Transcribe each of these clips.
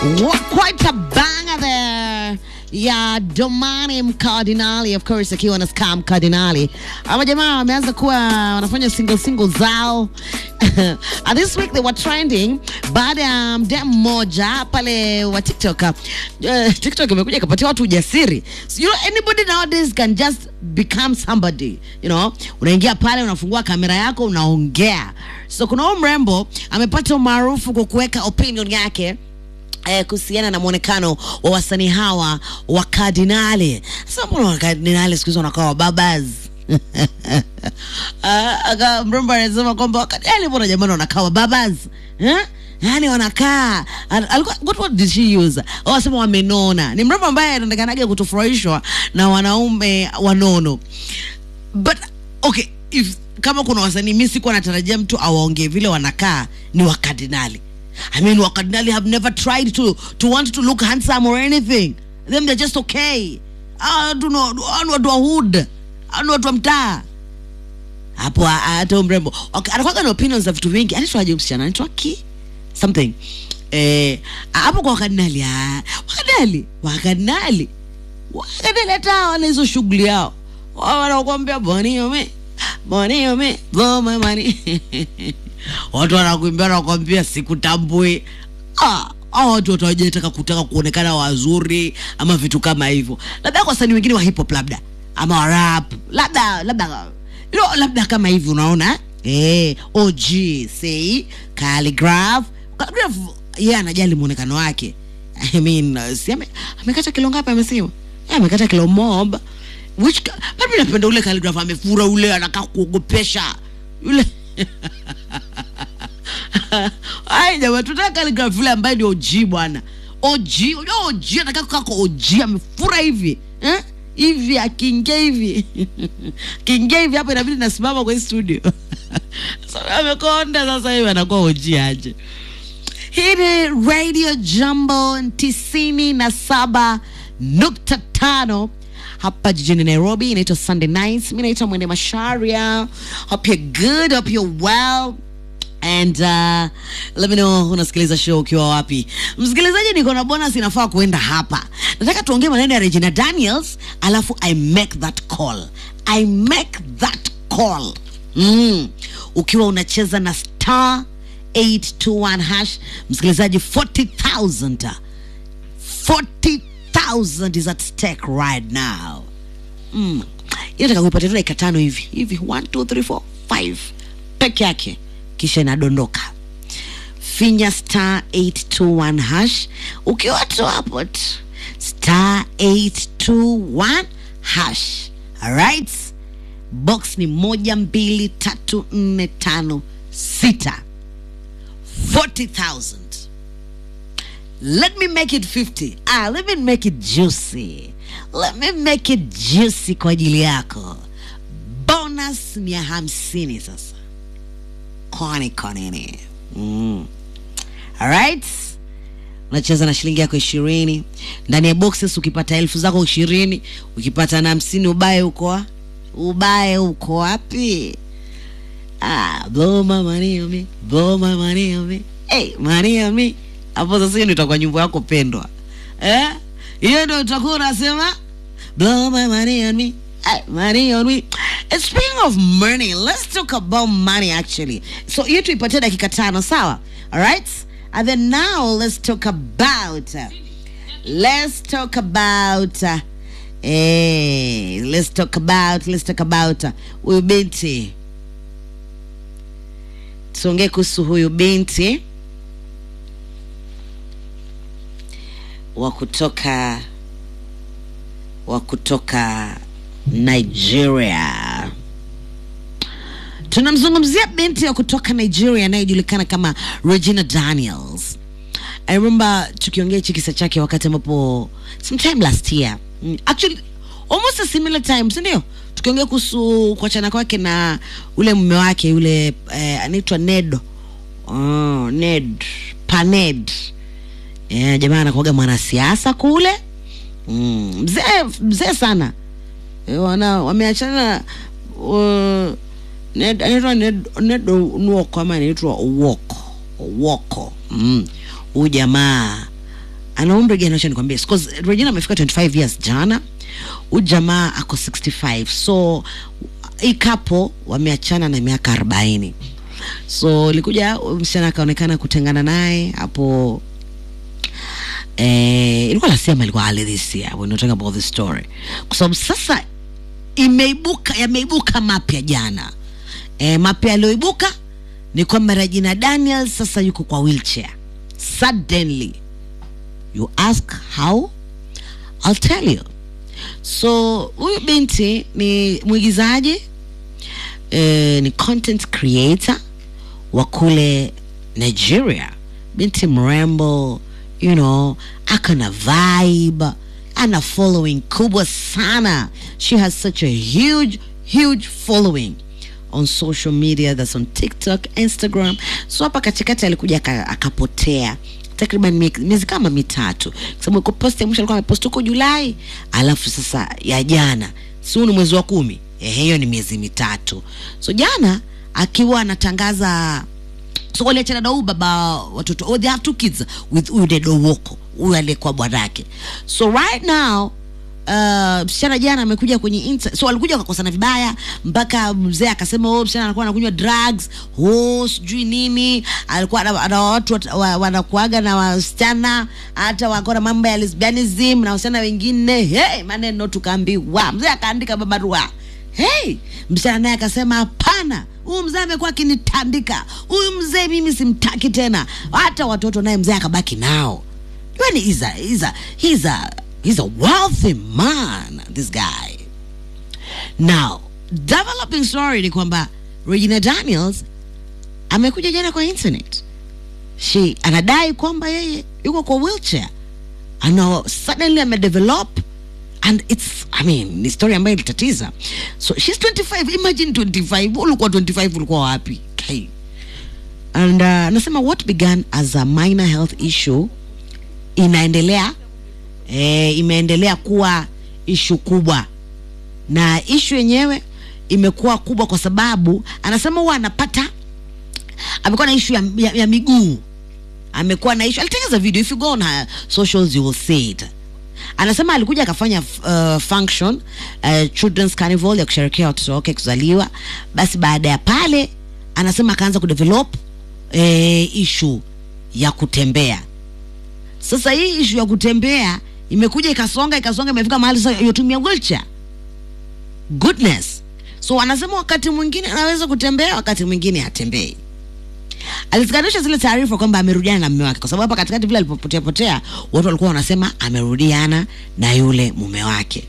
What, quite a banger there ya Domani Mkardinali, of course akiwa na Scam Cardinali. Ama jamaa wameanza kuwa wanafanya single single zao and this week they were trending baada ya mdem mmoja pale wa TikTok. Uh, TikTok imekuja ikapatia watu ujasiri. So, you know, anybody nowadays can just become somebody. You know, unaingia pale unafungua kamera yako unaongea. So kuna huyu mrembo amepata umaarufu kwa kuweka opinion yake eh, kuhusiana na mwonekano wa wasanii hawa wa kardinali. Sasa mbona wakardinali siku hizi wanakaa wababas? Ah, aka mrembo anasema kwamba wakardinali mbona jamani wanakaa wababas eh? Yaani wanakaa al- alikuwa what, what did she use? Oh, wasema wamenona. Ni mrembo ambaye anaonekanaga kutofurahishwa na wanaume wanono but okay if kama kuna wasanii mi sikuwa natarajia mtu awaongee vile wanakaa ni wakardinali i mean wakardinali have never tried to, to want to look handsome or anything them they're just okay Ah, tu no- ah, ni watu wa hood Ah, ni watu wa mtaa hapo ah, ah, hata huyu mrembo okay, anakuwaga na opinions za vitu vingi anaitwaje msichana anaitwa ki something eh, hapo kwa wakardinali ah, wakardinali wakardinali wakati hata wana hizo shughuli yao Wao wanakuambia boniome boniome boma mani watu wanakuimbia wanakuambia sikutambui ah, hao watu watawajataka kutaka kuonekana wazuri ama vitu kama hivyo labda kwa wasanii wengine wa hip hop labda ama wa rap labda labda you know, labda kama hivi unaona eh, OG say Calligraph Calligraph yeye anajali muonekano wake I mean, uh, si ame, amekata kilo ngapi amesema? Eh, amekata kilo mob. Which ka- but mimi napenda ule calligraph amefura ule anakaa kuogopesha. Yule Ai jamaa tunataka calligraph yule ambaye ni OG bwana. OG, unajua OG anakaa kukaa kwa OG amefura hivi. Eh? Hivi akiingia hivi. Akiingia hivi hapa inabidi nasimama kwa hii studio. Sasa amekonda sasa hivi anakuwa OG aje. Hii ni Radio Jambo tisini na saba nukta tano hapa jijini Nairobi. Inaitwa Sunday Nights. Mi naitwa Mwende Masharia. Hope you're good, hope you're well and uh, let me know unasikiliza show ukiwa wapi msikilizaji niko na bonus inafaa kuenda hapa nataka tuongee maneno ya regina daniels alafu i make that call i make that call mm. ukiwa unacheza na star 821 hash msikilizaji 40000 40000 is at stake right now mm. inataka kuipatia tu dakika tano hivi hivi 1 2 3 4 5 peke yake kisha inadondoka finya star 821 hash ukiwa tu hapo tu star 821 hash alright box ni moja mbili tatu nne tano sita 40000 let me make it 50 ah, let me make it juicy let me make it juicy kwa ajili yako bonus ni ya hamsini sasa kwani kwa nini mm. alright unacheza na shilingi yako ishirini ndani ya boxes ukipata elfu zako ishirini ukipata na hamsini ubaye uko wa- ubaye uko wapi ah, blow my money on me blow my money on me hey, money on me hapo sasa hiyo ndio itakuwa nyimbo yako pendwa eh hiyo ndio utakuwa unasema blow my money on me Hey, money on me. And speaking of money, let's talk about money actually. So hiyo tuipatie dakika tano, sawa? Alright? And then now let's talk about uh, let's talk about uh, eh, let's talk about let's talk about uh, huyu binti. Tuongee kuhusu huyu binti wa kutoka wa kutoka Nigeria. Tunamzungumzia binti ya kutoka Nigeria anayejulikana kama Regina Daniels. I remember tukiongea hichi kisa chake wakati ambapo sometime last year. Mm, Actually almost a similar time, si ndio? Tukiongea kuhusu kuachana kwake na ule mume wake yule eh, anaitwa Ned. Oh, Ned Paned. Eh, jamaa anakuwaga mwanasiasa kule mm, mzee mzee sana Eh, wana wameachana uh, Ned- anaitwa Ned Ned Nwoko ama anaitwa Owoko Owoko mm. huyu jamaa ana umri gani acha nikwambie because Regina amefika 25 years jana huyu jamaa ako 65 so hii couple wameachana na miaka 40 so ilikuja msichana akaonekana kutengana naye hapo eh, ilikuwa nasema ilikuwa early this year when we talking about the story kwa sababu sasa imeibuka yameibuka mapya jana e, mapya yaliyoibuka ni kwamba Regina Daniels sasa yuko kwa wheelchair suddenly you ask how I'll tell you so huyu binti ni mwigizaji eh, ni content creator wa kule Nigeria binti mrembo you know aka na vibe ana following kubwa sana she has such a huge huge following on social media that's on tiktok instagram so hapa katikati alikuja aka- akapotea takriban mie- miezi kama mitatu kwa sababu iko post ya mwisho alikuwa amepost huko julai alafu sasa ya jana si huu ni mwezi wa kumi eh, hiyo ni miezi mitatu so jana akiwa anatangaza so waliachana na huyu baba watoto oh, they have two kids with huyu dedo woko huyu aliyekuwa bwanake so right now uh, msichana jana amekuja kwenye inter so walikuja wakakosana vibaya mpaka mzee akasema oh, msichana anakuwa anakunywa drugs oh, sijui nini alikuwa ana ana watu wat- wa- wanakuaga na wasichana hata wako na mambo ya lesbianism na wasichana wengine hey, maneno tukaambiwa mzee akaandika barua hey, msichana naye akasema hapana huyu mzee amekuwa akinitandika huyu mzee mimi simtaki tena hata watoto naye mzee akabaki nao yani he's a, he's a, he's a, he's a wealthy man this guy now developing story ni kwamba regina daniels amekuja jana kwa internet she anadai kwamba yeye yuko kwa wheelchair ana suddenly amedevelop and it's i mean ni story ambayo ilitatiza so she's 25 imagine 25 ulikuwa 25 ulikuwa wapi okay. and uh, anasema what began as a minor health issue inaendelea eh, imeendelea kuwa ishu kubwa na ishu yenyewe imekuwa kubwa kwa sababu anasema huwa anapata amekuwa na ishu ya, ya, ya miguu amekuwa na ishu alitengeza video if you go on her socials you will see it anasema alikuja akafanya uh, function uh, children's carnival ya kusherekea watoto wake kuzaliwa basi baada ya pale anasema akaanza kudevelop eh, ishu ya kutembea sasa hii ishu ya kutembea imekuja ikasonga ikasonga imefika mahali sasa yotumia wheelchair goodness so anasema wakati mwingine anaweza kutembea wakati mwingine hatembei alizikanisha zile taarifa kwamba amerudiana na mume wake kwa sababu hapa katikati vile alipopotea potea watu walikuwa wanasema amerudiana na yule mume wake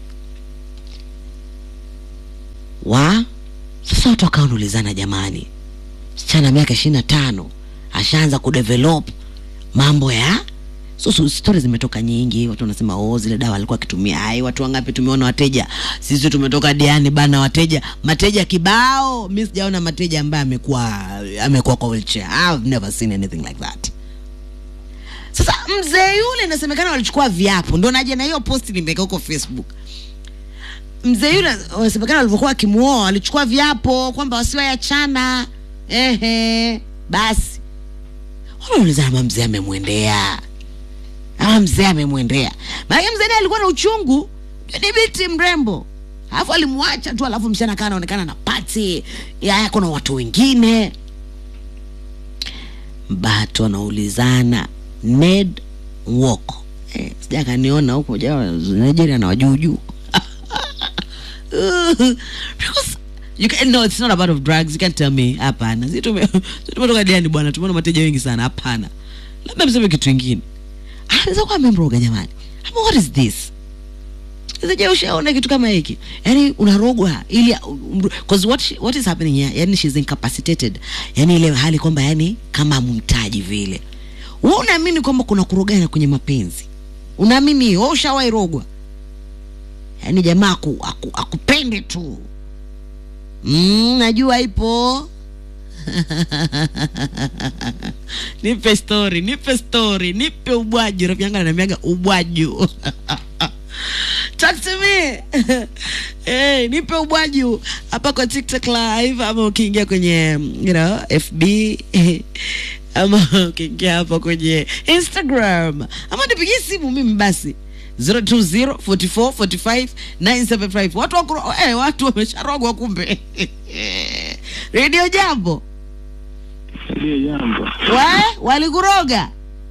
wa sasa watu wakawa wanaulizana jamani msichana miaka ishirini na tano ashaanza kudevelop mambo ya so, so stori zimetoka nyingi watu wanasema oh zile dawa alikuwa akitumia ai watu wangapi tumeona wateja sisi tumetoka diani bana wateja mateja kibao mi sijaona mateja ambaye amekuwa amekuwa kwa wheelchair I've never seen anything like that sasa mzee yule inasemekana walichukua viapo ndo naje na hiyo posti nimeweka huko facebook mzee yule inasemekana walivyokuwa akimuoa walichukua viapo kwamba wasiwayachana ehe basi wanaulizana ama mzee amemwendea ama mzee amemwendea maanake mzee naye alikuwa na uchungu ni binti mrembo alafu alimwacha tu alafu msichana kaa anaonekana na pati yako na watu wengine batu wanaulizana ned woko eh, sija kaniona huko ja nigeria na wajuujuu because you can, no it's not about of drugs you can't tell me hapana si tume- si tumetoka diani bwana tumeona mateja wengi sana hapana labda mseme kitu ingine anaweza kuwa amemroga jamani ama what is this je ushaona kitu kama hiki yani unarogwa ili because what, she- what is happening here yani she's incapacitated yani ile hali kwamba yani kama mhitaji vile wewe unaamini kwamba kuna kurogana kwenye mapenzi unaamini hiyo? wewe ushawahi rogwa yani jamaa aku, aku, akupende tu mm, najua ipo nipe story nipe story nipe ubwaju rafiki yangu ananiambiaga ubwaju talk to me hey, nipe ubwaju hapa kwa tiktok live ama ukiingia kwenye you know, fb ama ukiingia hapa kwenye Instagram ama nipigie simu mimi basi 020 44 45 975 watu wakuro, eh, watu wamesharogwa kumbe redio jambo Ndiyo jambo. we walikuroga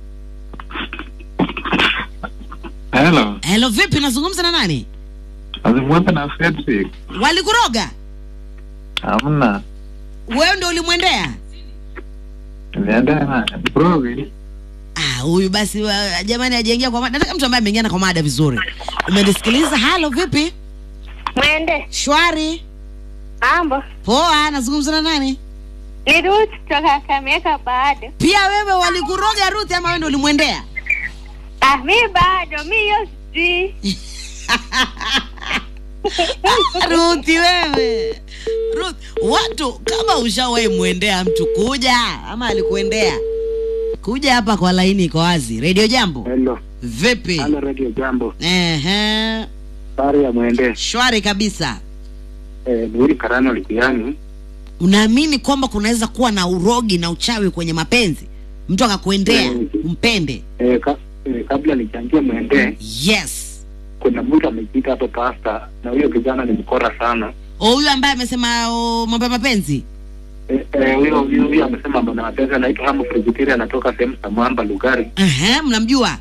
Hello. helo vipi nazungumza na nani Nazungumza na Fredrick. walikuroga Hamna. wewe ndio ulimwendea Nienda na Brogi. Ah, huyu basi wa, jamani ajaingia kwa mada. Nataka mtu ambaye ameingia kwa mada vizuri. Umenisikiliza? Halo, vipi? Mwende Shwari. mambo Poa, nazungumza na nani? ni Ruth kutoka Kakamega bado. Pia wewe walikuroga Ruth ama wewe ndio ulimwendea? Ah, mi bado mi hiyo sijui. Ruth wewe. Ruth, watu kama ushawahi mwendea mtu kuja ama alikuendea? Kuja hapa kwa laini iko wazi. Radio Jambo. Hello. Vipi? Halo Radio Jambo. Ehe. Sari ya mwende. Shwari kabisa. Eh, Nuri Karano Likiani. Unaamini kwamba kunaweza kuwa na urogi na uchawi kwenye mapenzi? Mtu akakuendea Mm. umpende. Eh, ka, eh, kabla nichangie mwende, Yes. kuna mtu amepita hapo pasta na huyo kijana ni mkora sana. O, huyu ambaye amesema o, mambo ya mapenzi. Eh, eh, huyo huyo huyo amesema mbona mapenzi anaitwa Hamu Presbyterian anatoka sehemu za Mwamba Lugari. Ehe, mnamjua?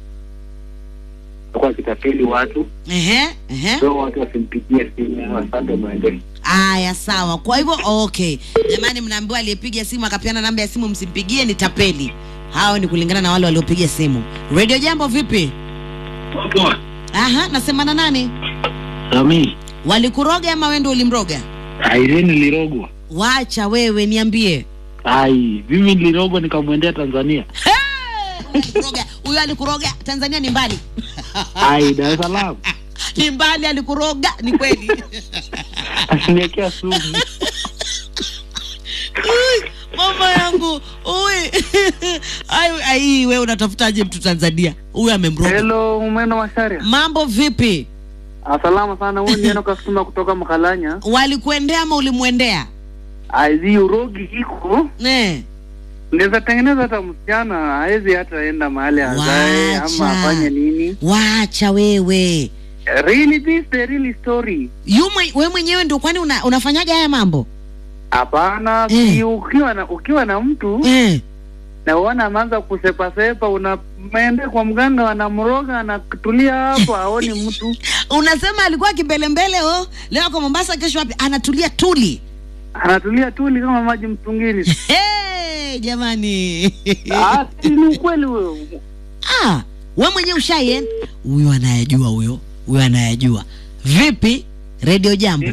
Kwa kitapeli watu, Ehe, ehe. so watu wasimpigie simu asante mwende. Aya, sawa. Kwa hivyo okay, jamani, mnaambiwa aliyepiga simu akapeana namba ya simu msimpigie, ni tapeli. Hao ni kulingana na wale waliopiga simu. Radio Jambo, vipi? Aha, nasema na nani? Sami, Walikuroga ama wewe ndio ulimroga? Irene nilirogwa. Wacha wewe, niambie. Ai, mimi nilirogwa nikamwendea Tanzania. Alikuroga. Huyo alikuroga. Tanzania ni mbali. Ai, Dar es Salaam. ni mbali, alikuroga. Ni kweli. Asiniwekea sumu. Ui, mama yangu ui ai ai wewe unatafutaje mtu Tanzania huyu amemroga Hello, Mweno Masharia. mambo vipi Asalama sana, huyu ni Enoch Kasuma kutoka Mkalanya. walikuendea ama ulimwendea Aizi urogi iko eh Ndeza tengeneza hata msichana hawezi hata enda mahali azae Wacha. ama afanye nini. wacha wewe Really this the real story. yu mwe, wewe mwenyewe ndio kwani una, unafanyaga haya mambo Hapana, Eh. si ukiwa na ukiwa na mtu eh na uona ameanza kusepasepa, unaenda kwa mganga, wanamroga, anatulia hapo, aoni mtu, unasema alikuwa kimbelembele oh leo kwa Mombasa kesho wapi anatulia tuli anatulia tuli kama maji mtungini. hey, jamani Ah, si ni ukweli huyo. ah wewe mwenyewe ushaien huyo anayajua huyo huyo anayajua vipi redio jambo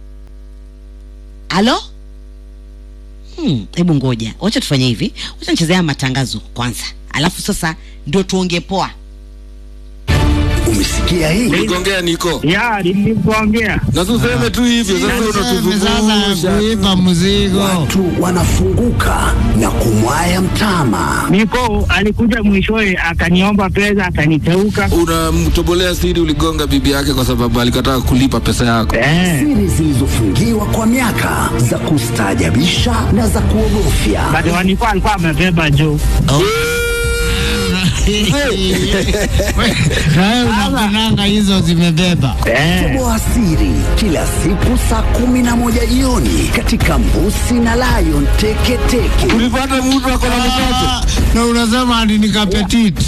halo Hmm, hebu ngoja wacha tufanye hivi wacha nichezea matangazo kwanza alafu sasa ndio tuongee poa Umesikia hii? Uligongea niko Ya, nilikuongea. na tuseme tu hivyo sasa, unatuzungusha kuipa mzigo Watu wanafunguka na kumwaya mtama. Niko alikuja mwishowe akaniomba pesa akaniteuka. unamtobolea siri. Uligonga bibi yake kwa sababu alikataa kulipa pesa yako. Eh, Siri zilizofungiwa kwa miaka za kustaajabisha na za kuogofya. but walikuwa alikuwa amebeba juu. nawe unakunanga hizo zimebeba Eh, Toboa siri kila siku saa kumi na moja jioni katika Mbusi na Lion Teketeke. Ulipata mtu ako na mtoto Ah, na unasema ati ni kapetit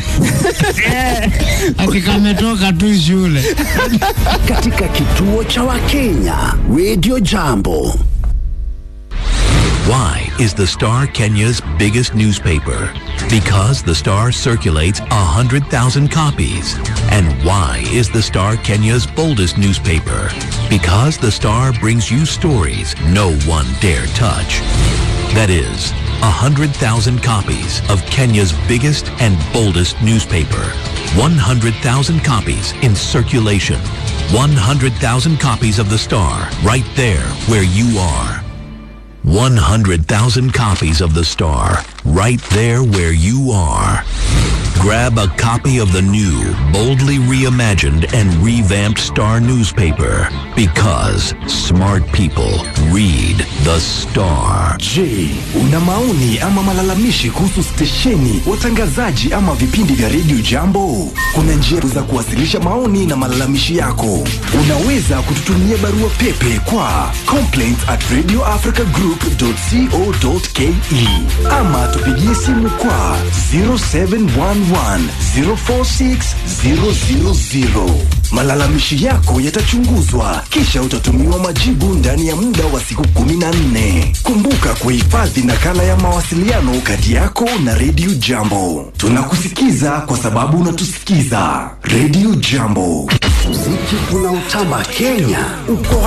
ati kametoka tu shule katika kituo cha Wakenya Radio Jambo. Why is the Star Kenya's biggest newspaper? Because the Star circulates 100,000 copies. And why is the Star Kenya's boldest newspaper? Because the Star brings you stories no one dare touch. That is, 100,000 copies of Kenya's biggest and boldest newspaper. 100,000 copies in circulation. 100,000 copies of the Star right there where you are. 100,000 copies of The Star, right there where you are. grab a copy of the new, boldly reimagined and revamped Star newspaper because smart people read the Star. Je, una maoni ama malalamishi kuhusu stesheni, watangazaji ama vipindi vya redio Jambo? Kuna njia za kuwasilisha maoni na malalamishi yako. Unaweza kututumia barua pepe kwa complaints at radioafricagroup.co.ke ama tupigie simu kwa 0711 046 000. Malalamishi yako yatachunguzwa kisha utatumiwa majibu ndani ya muda wa siku 14. Kumbuka kuhifadhi nakala ya mawasiliano kati yako na redio Jambo. Tunakusikiza kwa sababu unatusikiza. Redio Jambo, Muziki unaotamba Kenya uko